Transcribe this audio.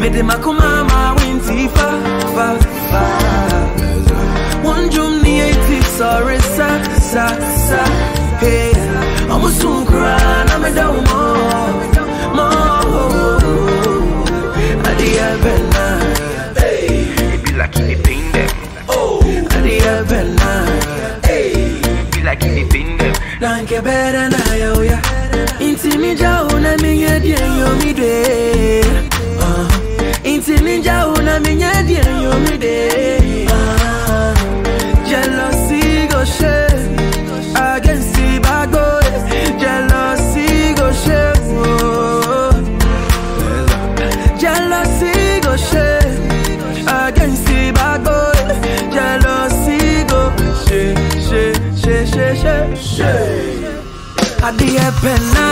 Mede makuma ma winti fa fa fa. One drum ni eighty sorry sa sa sa. Hey, I'm a soon cry, I'm a down more, more. Adi Abena, It be like it pain them. Adi Abena. It be like it pain them. Danke better na yo ya. Inti mi ja una mi nye die yo mi de. Ah. Inti mi ja una mi nye die yo mi de. Ah. Jealousy go share against the bad boys. Jealousy go share. Oh. Jealousy go share against the bad boys. Jealousy go share, share, share, share, share, share. Adie pena